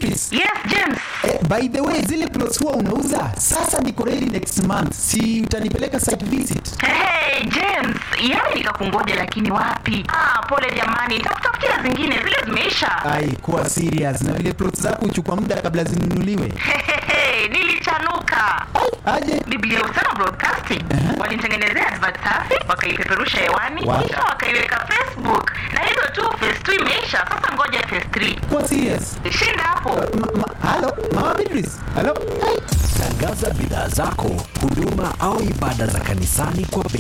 Beatrice. Yes, James. Eh, by the way, zile plots huwa unauza sasa, niko ready next month, si utanipeleka site visit? Hey, James, yaani nikakungoja lakini wapi? Ah, pole jamani, nitakutafutia zingine, zile zimeisha. Ai, kuwa serious na vile plots zako huchukua muda kabla zinunuliwe. Hehehe, nilichanuka. Aje Biblia Usana Broadcasting walinitengenezea advert safi, wakaipeperusha hewani, Wow. kisha wakaiweka Facebook, na hivyo tu phase 2 imeisha. Sasa ngoja phase 3. kuwa serious. Shinda hapo. Ma, ma, halo mama Beatrice, halo. Tangaza bidhaa zako, huduma au ibada za kanisani kwa bei